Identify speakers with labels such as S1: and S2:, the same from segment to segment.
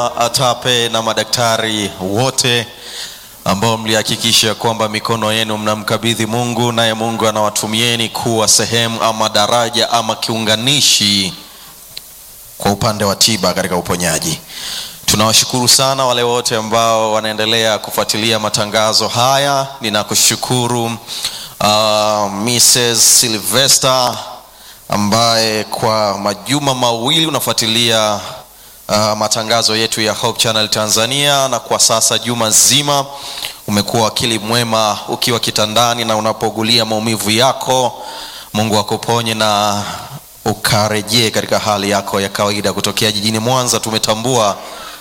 S1: ATAPE na madaktari wote ambao mlihakikisha kwamba mikono yenu mnamkabidhi Mungu, naye Mungu anawatumieni kuwa sehemu ama daraja ama kiunganishi kwa upande wa tiba katika uponyaji. Tunawashukuru sana wale wote ambao wanaendelea kufuatilia matangazo haya. Ninakushukuru uh, Mrs. Sylvester ambaye kwa majuma mawili unafuatilia uh, matangazo yetu ya Hope Channel Tanzania, na kwa sasa juma zima umekuwa wakili mwema ukiwa kitandani na unapogulia maumivu yako. Mungu akuponye na ukarejee katika hali yako ya kawaida. Kutokea jijini Mwanza tumetambua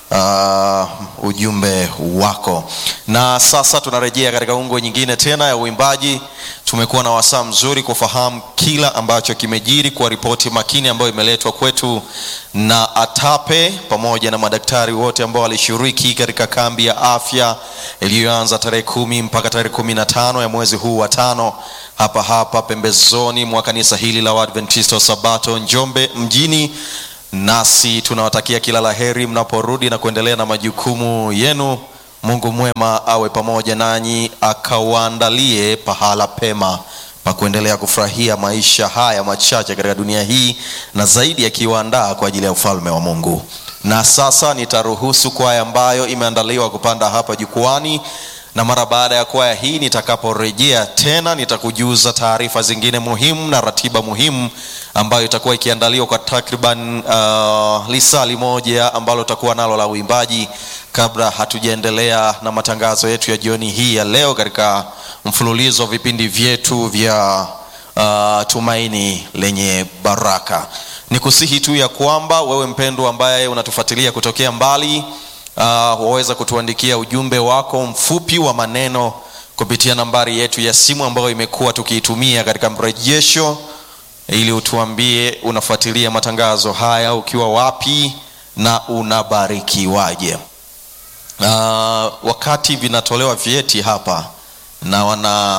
S1: uh, ujumbe wako, na sasa tunarejea katika ungwe nyingine tena ya uimbaji. Tumekuwa na wasaa mzuri kufahamu kila ambacho kimejiri kwa ripoti makini ambayo imeletwa kwetu na ATAPE pamoja na madaktari wote ambao walishiriki katika kambi ya afya iliyoanza tarehe kumi mpaka tarehe kumi na tano ya mwezi huu wa tano hapa hapa pembezoni mwa kanisa hili la Waadventista wa Sabato Njombe mjini. Nasi tunawatakia kila la heri mnaporudi na kuendelea na majukumu yenu. Mungu mwema awe pamoja nanyi, akawaandalie pahala pema pa kuendelea kufurahia maisha haya machache katika dunia hii, na zaidi akiwaandaa kwa ajili ya ufalme wa Mungu. Na sasa nitaruhusu kwaya ambayo imeandaliwa kupanda hapa jukwani, na mara baada ya kwaya hii nitakaporejea tena nitakujuza taarifa zingine muhimu na ratiba muhimu ambayo itakuwa ikiandaliwa kwa takriban uh, lisali moja ambalo tutakuwa nalo la uimbaji kabla hatujaendelea na matangazo yetu ya jioni hii ya leo katika mfululizo wa vipindi vyetu vya uh, tumaini lenye baraka. Nikusihi tu ya kwamba wewe mpendwa ambaye unatufuatilia kutokea mbali uh, waweza kutuandikia ujumbe wako mfupi wa maneno kupitia nambari yetu ya simu ambayo imekuwa tukiitumia katika mrejesho ili utuambie unafuatilia matangazo haya ukiwa wapi na unabarikiwaje. Uh, wakati vinatolewa vyeti hapa na wana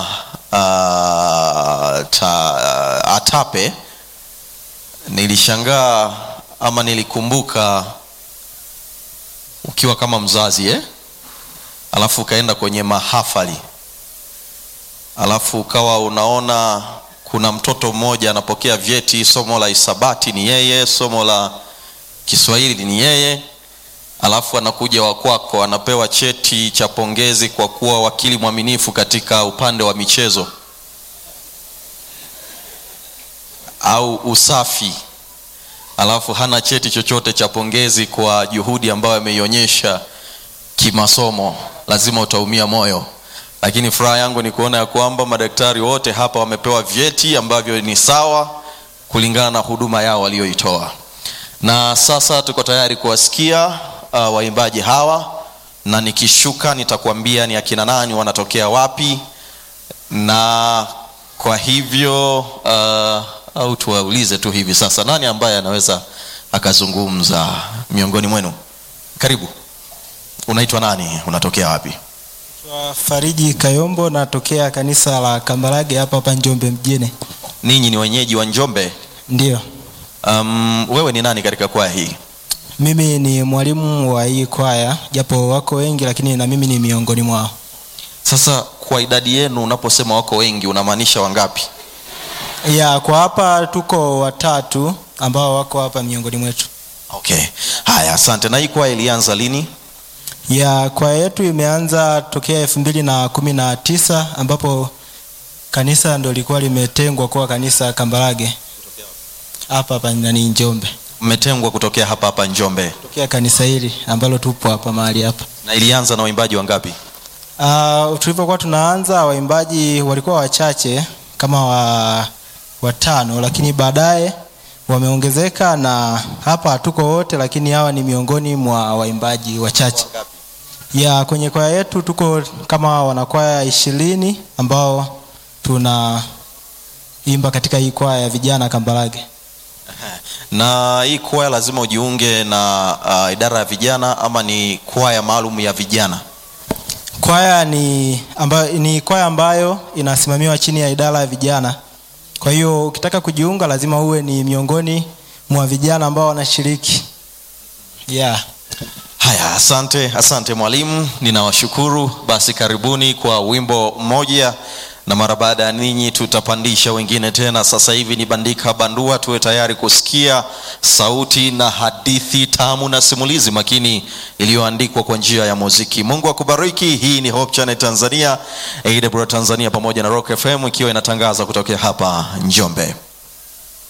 S1: uh, ta, uh, ATAPE nilishangaa ama nilikumbuka ukiwa kama mzazi eh? Alafu ukaenda kwenye mahafali alafu ukawa unaona kuna mtoto mmoja anapokea vyeti, somo la hisabati ni yeye, somo la Kiswahili ni yeye, alafu anakuja wa kwako anapewa cheti cha pongezi kwa kuwa wakili mwaminifu katika upande wa michezo au usafi, alafu hana cheti chochote cha pongezi kwa juhudi ambayo ameionyesha kimasomo, lazima utaumia moyo lakini furaha yangu ni kuona ya kwamba madaktari wote hapa wamepewa vyeti ambavyo ni sawa kulingana na huduma yao walioitoa. Na sasa tuko tayari kuwasikia uh, waimbaji hawa, na nikishuka nitakuambia ni akina nani, wanatokea wapi, na kwa hivyo uh, au tuwaulize tu hivi sasa, nani ambaye anaweza akazungumza miongoni mwenu? Karibu. Unaitwa nani? Unatokea wapi?
S2: Fariji Kayombo, natokea kanisa la Kambarage hapa hapa Njombe mjini.
S1: Ninyi ni wenyeji wa Njombe?
S2: Ndio.
S1: Um, wewe ni nani katika kwaya hii?
S2: Mimi ni mwalimu wa hii kwaya, japo wako wengi, lakini na mimi ni miongoni mwao.
S1: Sasa kwa idadi yenu, unaposema wako wengi unamaanisha wangapi?
S2: Ya, kwa hapa tuko watatu ambao wako hapa miongoni mwetu.
S1: Okay, haya, asante. Na hii kwaya ilianza lini?
S2: ya kwaya yetu imeanza tokea elfu mbili na kumi na tisa ambapo kanisa ndo lilikuwa limetengwa kuwa kanisa Kambarage hapa hapa nani Njombe,
S1: Mmetengwa kutokea hapa hapa Njombe,
S2: tokea kanisa hili ambalo tupo hapa mahali hapa.
S1: na ilianza na waimbaji wangapi?
S2: Uh, tulivyokuwa tunaanza waimbaji walikuwa wachache kama wa watano, lakini baadaye wameongezeka na hapa hatuko wote, lakini hawa ni miongoni mwa waimbaji wachache ya kwenye kwaya yetu. Tuko kama wanakwaya ishirini ambao tunaimba katika hii kwaya ya vijana Kambarage.
S1: Na hii kwaya lazima ujiunge na uh, idara ya vijana ama ni kwaya maalum ya vijana?
S2: Kwaya ni ambayo, ni kwaya ambayo inasimamiwa chini ya idara ya vijana. Kwa hiyo ukitaka kujiunga lazima uwe ni miongoni mwa vijana ambao wanashiriki. Yeah.
S1: Haya, asante, asante mwalimu, ninawashukuru. Basi karibuni kwa wimbo mmoja, na mara baada ya ninyi tutapandisha wengine tena. Sasa hivi ni bandika bandua, tuwe tayari kusikia sauti na hadithi tamu na simulizi makini iliyoandikwa kwa njia ya muziki. Mungu akubariki. Hii ni Hope Channel Tanzania, AWR Tanzania pamoja na Rock FM ikiwa inatangaza kutokea hapa Njombe.